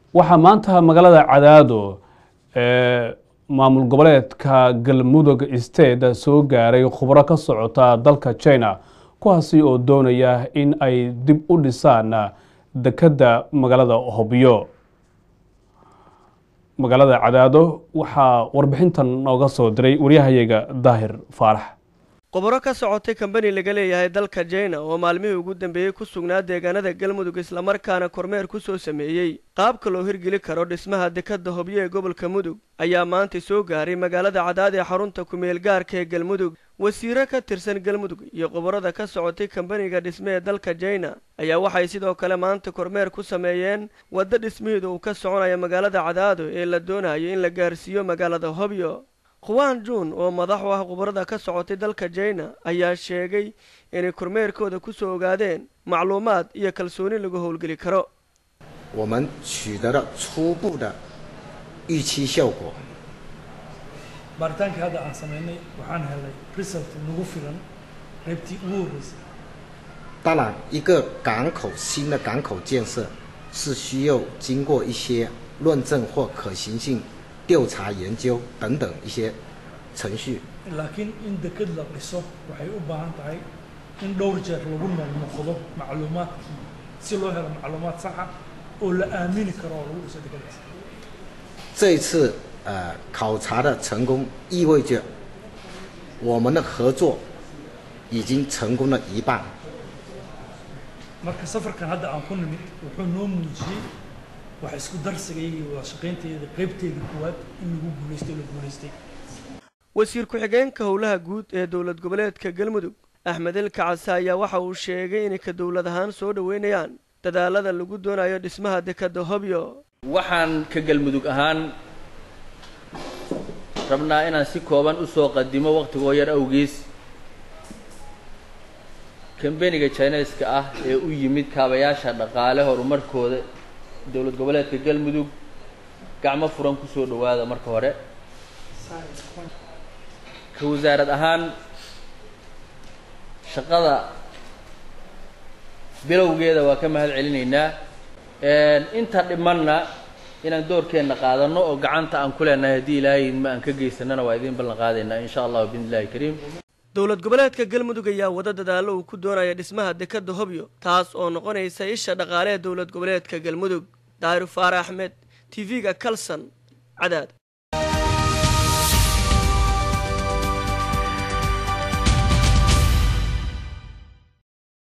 waxaa maanta magaalada cadaado ee maamul goboleedka galmudug state soo gaaray khubro ka socota dalka china kuwaasi oo doonaya in ay dib u dhisaan dekedda magaalada hobyo magaalada cadaado waxaa warbixintan nooga soo diray waryahayaga daahir faarax khubaro ka socotay kambani laga leeyahay dalka jina oo maalmihii ugu dambeeyey ku sugnaa deegaanada galmudug islamarkaana kormeer ku soo sameeyey qaabka loo hirgeli karo dhismaha dekadda hobyo ee gobolka mudug ayaa maanta soo gaaray magaalada cadaad ee xarunta kumeel gaarka ee galmudug wasiiro ka tirsan galmudug iyo khubarada ka socotay kambaniga dhisme ee dalka jina ayaa waxay sidoo kale maanta kormeer ku sameeyeen waddo dhismaheeda uu ka soconaya magaalada cadaado ee la doonayo in la gaarsiiyo magaalada hobyo khuwaan juun oo madax u ah khubarada ka socotay dalka jina ayaa sheegay inay kormeerkooda ku soo ogaadeen macluumaad iyo kalsooni lagu howlgeli karo 我们取得了初步的预期效果。 baaritaanka hadda aan samaynay waxaan helay result nagu filan qaybtii ugu horreysay 当然，一个港口新的港口建设是需要经过一些论证或可行性调查研究等等一些程序。 laakiin in deked la dhiso waxay u baahan tahay in dhowr jeer lagu noqnoqdo macluumaadkii si loo helo macluumaad saxa oo la aamini karo oo lagu dhiso dekedaas 这一次呃考察的成功，意味着我们的合作已经成功了一半。 marka safarkan hadda aan ku nimid wuxuu noo muujiyey wax isku darsigayga iyo wada shaqaynteeda qaybteeda koowaad in lagu guulaystay oo la guulaystay wasiir ku-xigeenka howlaha guud ee dowlad goboleedka galmudug axmed elka case ayaa waxa uu sheegay inay ka dowlad ahaan soo dhoweynayaan dadaalada lagu doonayo dhismaha dekadda hobyo waxaan ka galmudug ahaan rabnaa inaan si kooban u soo qadimo waqtigoo yar awgiis kambeniga chineska ah ee u yimid kaabayaasha dhaqaale horumarkooda dowlad goboleedka galmudug gacmo furan kusoo dhowaada marka hore ka wasaarad ahaan shaqada bilowgeeda waa ka mahad celinaynaa inta dhimanna inaan doorkeenna qaadano oo gacanta aan ku leenahay haddii ilaahay ma aan ka geysanana waa idiin ballan qaadaynaa insha allahu biidni illahi kariim dowlad goboleedka galmudug ayaa wada dadaallo uu ku doonaya dhismaha dekadda hobyo taas oo noqonaysa isha dhaqaale ee dowlad goboleedka galmudug daahir faare axmed t v-ga kalson cadaad